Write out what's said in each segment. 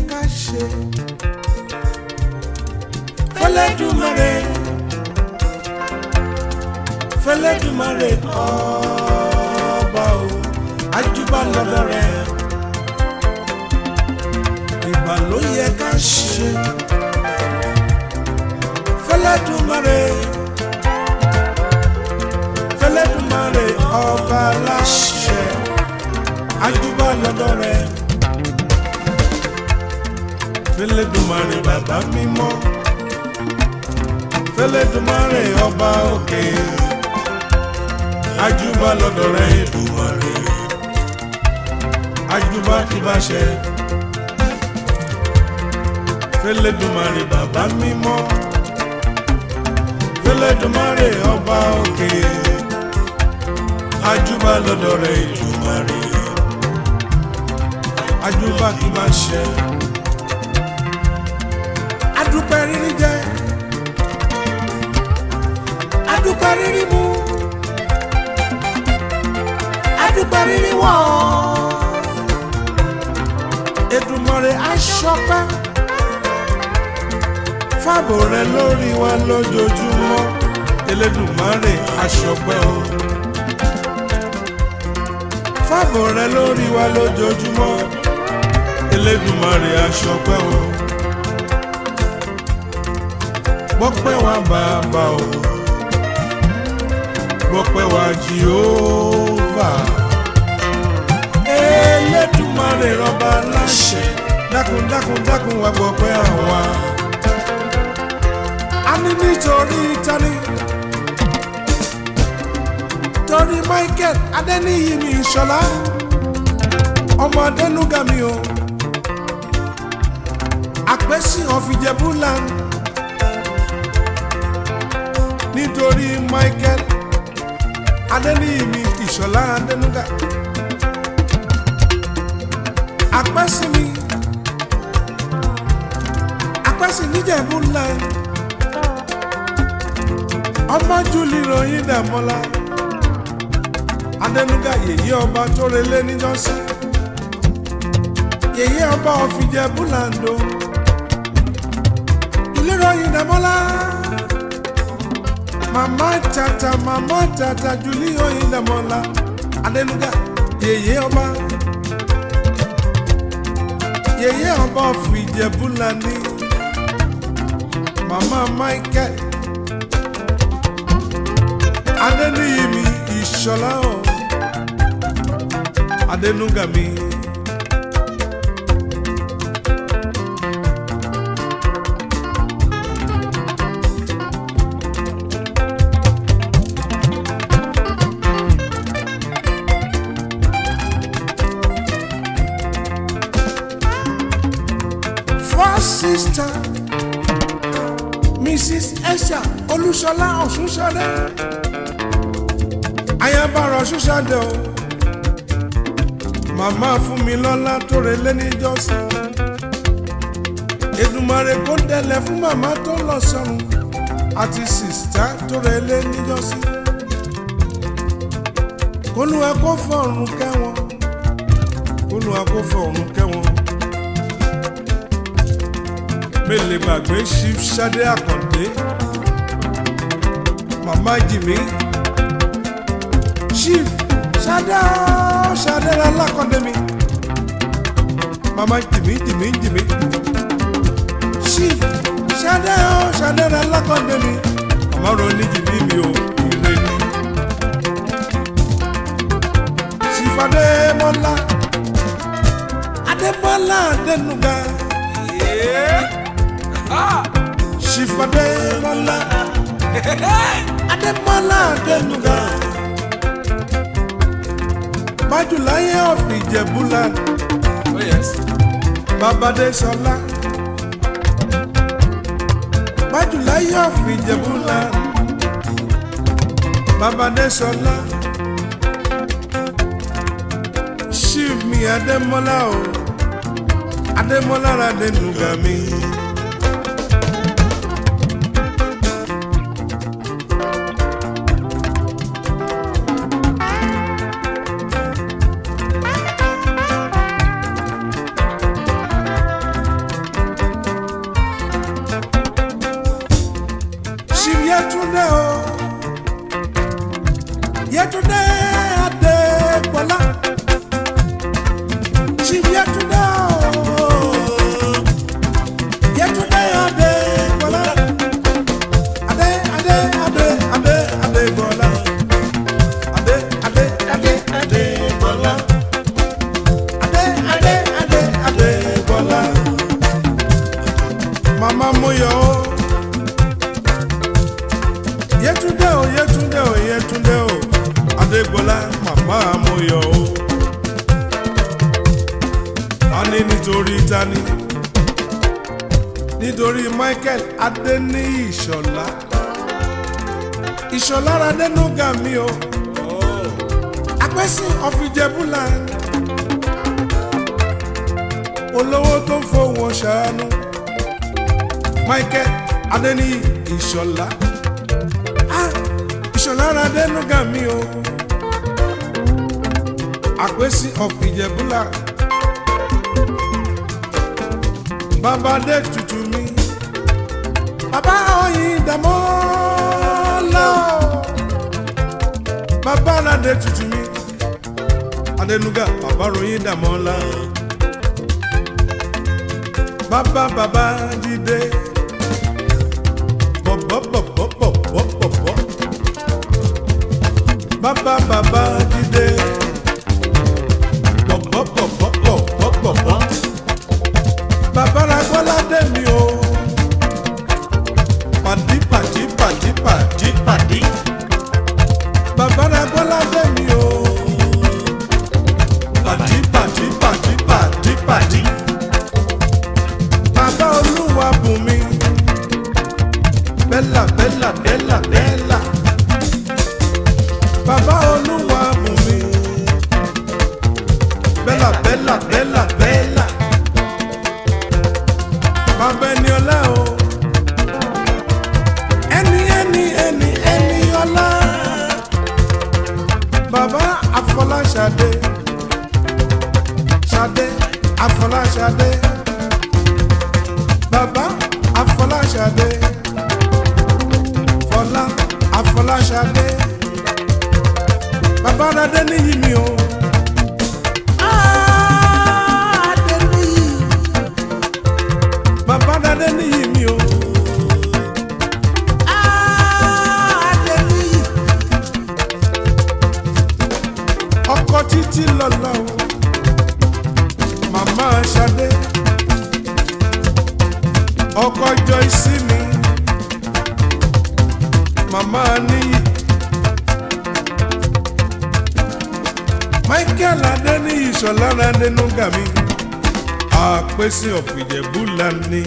ká ṣe fẹlẹ́dùmarè fẹlẹ́dùmarè ọba o àjùbà lọ́dọ̀ rẹ̀ ìbà ló yẹ ká ṣe fẹlẹ́dùmarè fẹlẹ́dùmarè ọba láṣẹ àjùbà lọ́dọ̀ rẹ̀ fẹlẹ́dùmarè bàbá mímọ́ fẹlẹ́dùmarè ọba òkè àjùbà lọ́dọ̀ rẹ̀ Èdùmarè àjùbà ìbáṣẹ fẹlẹ́dùmarè bàbá mímọ́ fẹlẹ́dùmarè ọba òkè àjùbà lọ́dọ̀ rẹ̀ Èdùmarè àjùbà ìbáṣẹ adúpẹ́ rírí jẹ adúpẹ́ rírí mu adúpẹ́ rírí wọ̀ Èdùmàrè aṣọpẹ́ fàbò rẹ lórí wa lójoojúmọ́ Elédùmarè aṣọpẹ́ o fàbò rẹ lórí wa lójoojúmọ́ Elédùmarè aṣọpẹ́ o gbọ́pẹ́ wa bàbá o gbọ́pẹ́ wa Jèhófà Elédùmarè rọba láṣẹ dákun dákun dákun wa gbọ́pẹ́ àwa a ní nítorí tani torí Michael Adéníyì mi Ìṣọ̀lá ọmọ Adénúgà mi o àpèsè ọ̀fìjẹ́bùlán nítorí Michael Adéníyì mi Ìṣọ̀lá Adénúgà àpèsè mi àpèsè níjẹ̀bùlán ọmọ júlì ròyìn dàmọ́lá Adénúgà yèyé ọba tó relé níjọ́sí yèyé ọba ọ̀fìjẹ́bùlàndó ilé ròyìn dàmọ́lá mama tata mama tata juli oyin damola Adénúgà yèyé ọba yèyé ọba of Ìjẹ̀bú-Lání mama Michael Adéníyì mi Ìṣọ̀lá o Adénúgà mi. first sister mrs esha olúṣọlá ọ̀ṣunṣadé ayabara ọ̀ṣunṣadé o màmá fún mi lọ́lá tó relé níjọ́sí Èdùmàrè kó dẹlẹ̀ fún màmá tó lọ sọ́run àti sìstá tó relé níjọ́sí kólúwa kó fọ̀run kẹ́wọn kólúwa kó fọ̀run kẹ́wọn mélèé gbàgbé chief Ṣadé Àkàndé màmá jìmí chief Ṣadé ooo, Ṣadé Alákàndé mi màmá jìmí jìmí jìmí chief Ṣadé ooo, Ṣadé Alákàndé mi màmá ronú jìmí mi ò ìrè ni chief Adémọ́lá Adémọ́lá Adénúgà. Chief Adémọ́lá Adémọ́lá Adénúgà Májùláyé of Ìjẹ̀bú-Land Oh yes. Babadé Ṣọlá Májùláyé of Ìjẹ̀bú-Land Babadé Ṣọlá Chief mi Adémọ́lá o Adémọ́lá Adénúgà mi. Yétúndé o Yétúndé Adégbọlá Chief Yétúndé o Yétúndé Adégbọlá Adé Adé Adé Adé Adégbọlá Adé Adé Adé Adégbọlá Adé Adé Adé Adégbọlá Mama Moyo o. Yétúndé o Yétúndé o Yétúndé o Adégbọlá màmá Moyo o. a ní nítorí tani nítorí Michael Adéníyì Ìṣọ̀lá Ìṣọ̀lá Adénúgà mi o apẹ́sìn ọ̀fìjẹ́bùlà olówó tó ń fowó ṣàánú Michael Adéníyì Ìṣọ̀lá ah Ìṣọ̀lá Adénúgà mi o apẹ́sìn ọ̀fìjẹ́bùlà bàbá dé tutù mi bàbá oyin dàmọ́ lọ bàbá aládé tutù mi Adénúgà bàbá oyin dàmọ́ lọ bàbá bàbá dìde bọ̀bọ̀bọ̀bọ̀bọ̀bọ̀bọ̀ bàbá bàbá dìde bọ̀bọ̀bọ̀bọ̀bọ̀bọ̀ bàbá Agbọ́lá dé mi o pàdí pàdí pàdí pàdí pàdí bàbá Agbọ́lá dé mi o pàdí pàdí pàdí pàdí pàdí bàbá Olúwa bùn mi bẹ́là bẹ́là bẹ́là bẹ́là bàbá Olúwa bùn mi bẹ́là bẹ́là bẹ́là bẹ́là bàbá ẹni ọlá o ẹni ẹni ẹni ẹni ọlá bàbá Afọláṣadé Ṣadé Afọláṣadé bàbá Afọláṣadé Fọlá Afọláṣadé bàbá Adé níyì mi o. Ah, Adé níyì bàbá Adé níyì mi o. Ah, Adé níyì. ọkọ títí lọlọ o màmá Ṣadé ọkọ Joyce mi màmá níyì Michael Adéníyì Ṣọlá Adénúgà mi àpèsè ọ̀pìjẹ̀bú lani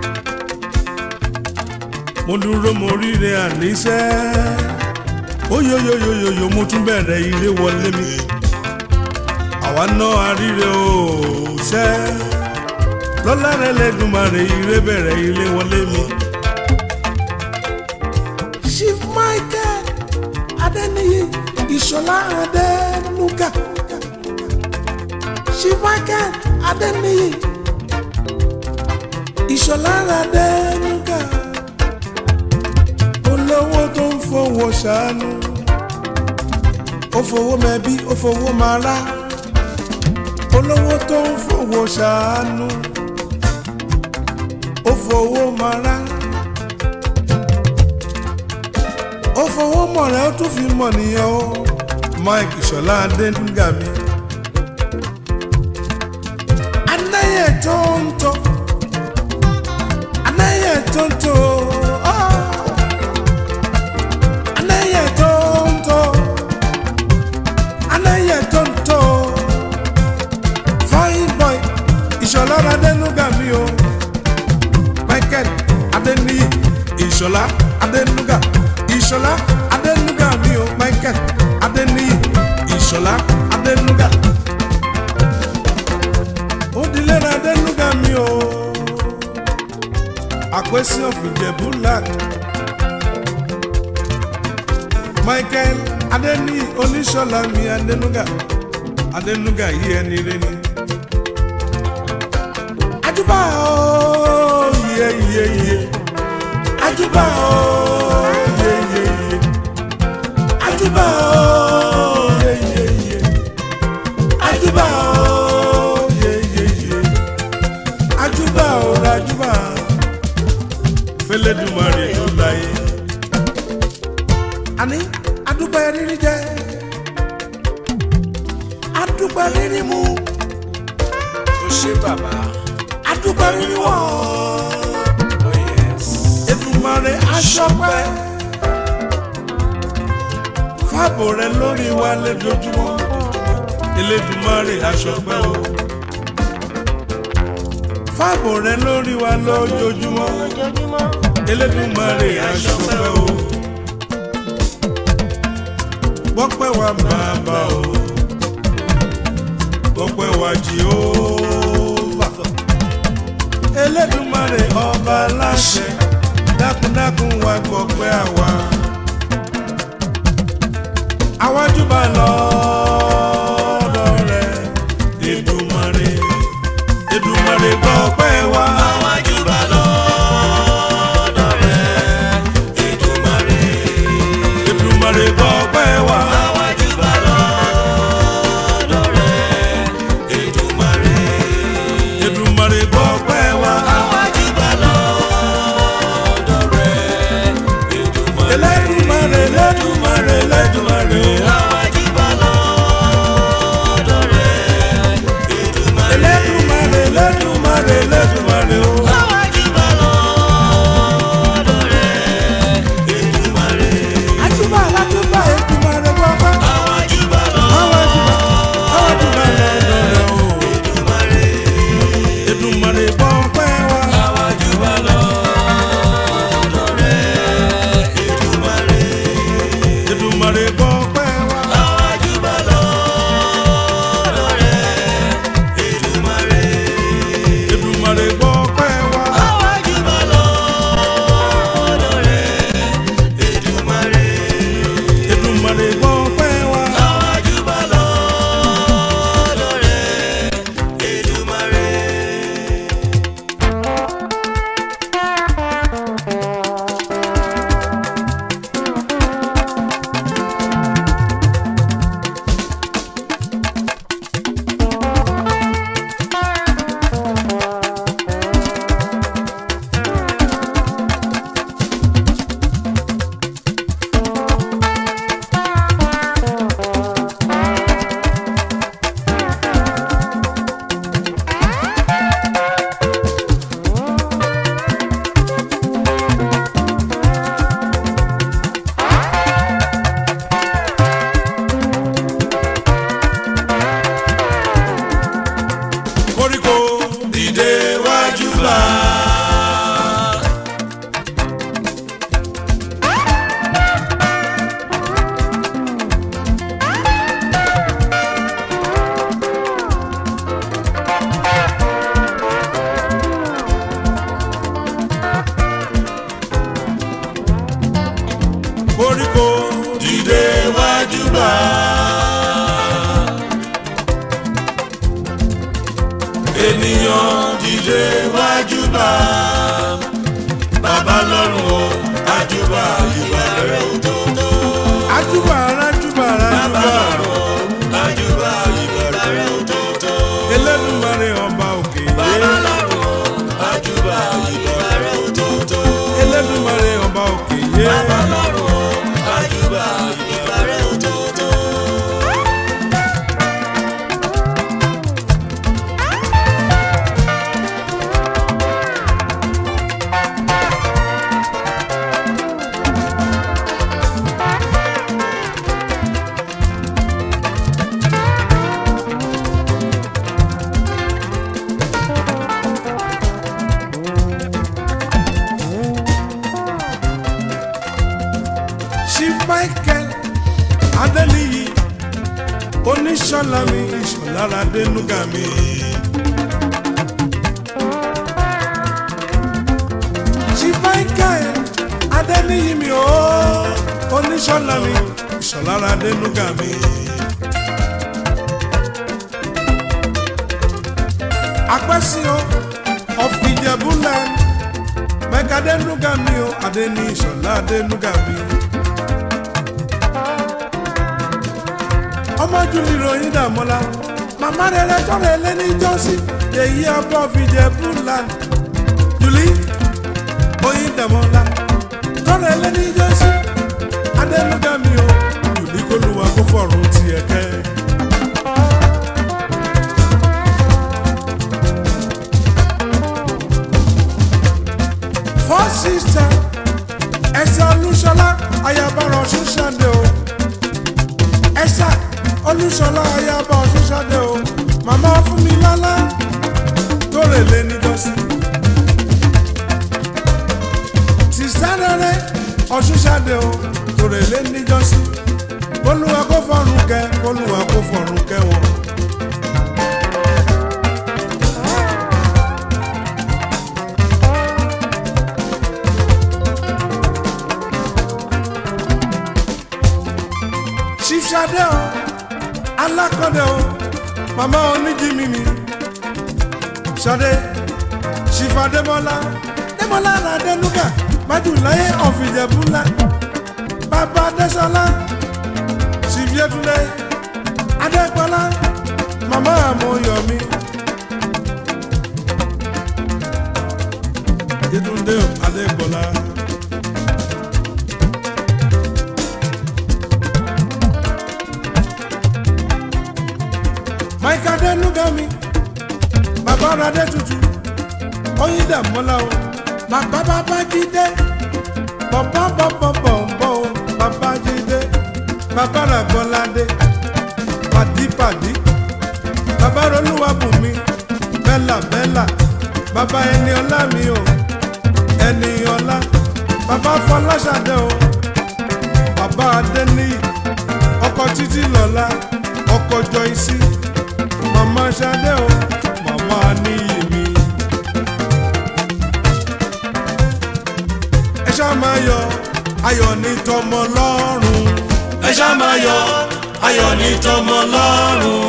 mo dúró mo ríre àníṣẹ́ óyóyóyóyóyó mo tún bẹ̀rẹ̀ ire wọlé mi àwa náà àríre o ṣẹ́ lọ́lá rẹ̀ lẹ́dùnmarè ire bẹ̀rẹ̀ ire wọlé mi. Chief Michael Adéníyì Ìṣọ̀lá Adénúgà Chief Michael Adéníyì Ìṣọ̀lá Adénúgà olówó tó ń fowó ṣàánú ó fowó mẹbí ó fowó máa rá olówó tó ń fowó ṣàánú ó fowó máa rá ó fowó mọ̀ rẹ̀ ó tún fi mọ̀ nìyẹn o Mike Ìṣọ̀lá Adénúgà mi. anáyẹ tó ń tọ́ anáyẹ tó ń tọ́ ọ́ anáyẹ tó ń tọ́ anáyẹ tó ń tọ́ fine boy Ìṣọ̀lá Adénúgà mi o Michael Adéníyì Ìṣọ̀lá Adénúgà Ìṣọ̀lá Adénúgà mi o Michael Adéníyì Ìṣọ̀lá Adénúgà Odilera Adénúgà mi o Àpèsè ọ̀fìjẹ̀bú lad Michael Adéníyì Oníṣọ̀lá mi Adénúgà Adénúgà yí ẹni rẹ ni. Àjùbà o yẹ yẹ yẹ Àjùbà o yẹ. fẹlẹ́dùmarè tó láyé. àní adúpẹ́ rírí jẹ adúpẹ́ rírí mu ó ṣe bàbá adúpẹ́ rírí wọ̀ oh yes Èdùmàrè aṣọpẹ́ fáàbò rẹ lórí wa lójoojúmọ́ Elédùmarè aṣọpẹ́ o fáàbò rẹ lórí wa lójoojúmọ́ Elédùmarè aṣọpẹ́ o gbọ́pẹ́ wa bàbá o gbọ́pẹ́ wa Jèhófà Elédùmarè ọba láṣẹ dákúndákún wa gbọ́pẹ́ àwa àwájú bá lọ́dọ̀ rẹ̀ Èdùmàrè Èdùmàrè gbọ́pẹ́ wa. àwájú bá lọ́dọ̀ rẹ̀ Èdùmàrè Èdùmàrè gbọ́pẹ́ wa. àwájú bá lọ́dọ̀ rẹ̀ Èdùmàrè Èdùmàrè gbọ́pẹ́ wa. àwájú bá lọ́dọ̀ rẹ̀ Èdùmàrè Elédùmarè Elédùmarè Elédùmarè. àwájú bá lọ́dọ̀ rẹ̀ Èdùmàrè Elédùmarè Elédùmarè Elédùmarè o. àwájú bá lọ́dọ̀ rẹ̀ Èdùmàrè Àjùbà lájùbà Èdùmàrè gbọ́pẹ́. àwájú bá Àwájú bá àwájú bá lọ́dọ̀ rẹ̀ o. Èdùmàrè Èdùmàrè gbọ́pẹ́ wa. àwájú bá lọ́dọ̀ rẹ̀ Èdùmàrè Èdùmàrè gbọ́pẹ́ wa. àwájú bá lọ́dọ̀ rẹ̀ Èdùmàrè Èdùmàrè gbọ́pẹ́ wa. àwájú bá lọ́dọ̀ rẹ̀ Èdùmàrè Èdùmàrè gbọ́pẹ́ wa. àwájú bá lọ́dọ̀ rẹ̀ Èdùmàrè. Koríko dìde wájú bá. Koríko dìde wájú bá. ènìyàn dìde wájú bá bàbá lọ́run o àjùbà ìwà rẹ̀ ò tó tó. àjùbà àjùbà àjùbà àjùbà ìbẹ̀rẹ̀ rẹ̀ ò tó tó. Elédùmarè ọba òkè bàbá yé lọ́rùn o àjùbà ìbẹ̀rẹ̀ rẹ̀ ò tó tó. Elédùmarè ọba òkè yé bàbá lọ́rùn o àjùbà ìbẹ̀rẹ̀ rẹ̀ ò tó tó. Chief Michael Adeniyi oníṣọ́lá mi ìṣọ̀lára dénúgà mi. Chief Michael Adeniyi mi o oníṣọ́lá mi ìṣọ̀lára dénúgà mi. Apẹ́sí o of Ìjẹ̀bú-land mẹ́ka dénúgà mi o Adeni ìṣọ̀lá dénúgà mi. ọmọ júlì ròyìn dàmọ́lá màmá rẹ̀ rẹ̀ tọ́rọ̀ ẹlẹ́ni jọ́sí èyí ọbọ̀ fìjẹ́ búland júlì oyin dàmọ́ tọ́lẹ̀ lẹ́ni jésù adẹ́nuga mi o yòlí kó lu wa kó fọ̀rùn tiẹ̀ kẹ́. four sister ẹsẹ olúṣọlá ayabara ọ̀ṣun ṣàdé o ẹsẹ olúṣọlá ayaba ọ̀ṣun ṣàdé o màmá fún mi lálá tó rè lé níjọ́sí. sista rere ọ̀ṣun ṣàdé o tó rè lé níjọ́sí. olúwa kó fọ̀run kẹ́ olúwa kó fọ̀run kẹ́ wọn. chief Ṣadé o alákọ̀dé o màmá oníjìmí mi Ṣadé chief Adémọ́lá Adémọ́lá Adénúgà májùláyé ọ̀fìjẹ̀búlá bàbá Adéṣọlá chief Yétúndé Adégbọlá màmá àmọ̀yọ̀mí Yétúndé o Adégbọlá. Mike Adenugami bàbá Radé tutù oyin dàmọ́lá o bàbá bàbá jídé bàbá bàbá bọ̀m̀bọ̀ o bàbá jídé bàbá ràgbọ́ládé pàdípàdí bàbá rolúwàbùnmi bẹ́là bẹ́là bàbá ẹni ọlá mi o ẹni ọlá bàbá fọláṣadé o bàbá adéníyì ọkọ títí lọ́lá ọkọ jọyìí mama Ṣadé o mama níyì mi. ẹ ṣá máa yọ̀ ayọ̀ ní tọmọ lọ́rùn. ẹ ṣá máa yọ̀ ayọ̀ ní tọmọ lọ́rùn.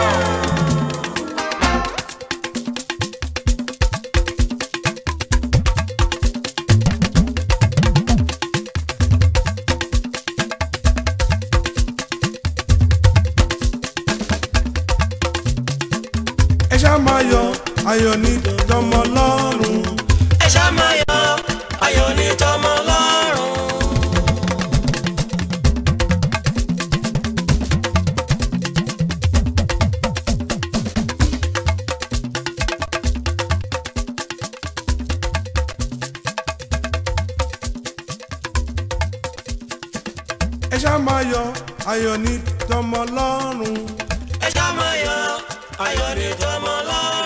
ẹ ṣá máa yọ̀ ayọ̀ ní tọmọ lọ́rùn. ẹ ṣá máa yọ̀ ayọ̀ ní tọmọ lọ́rùn. ẹ ṣá máa yọ̀ ayọ̀ ní tọmọ lọ́rùn. ẹ ṣá máa yọ̀ ayọ̀ ní tọmọ lọ́rùn.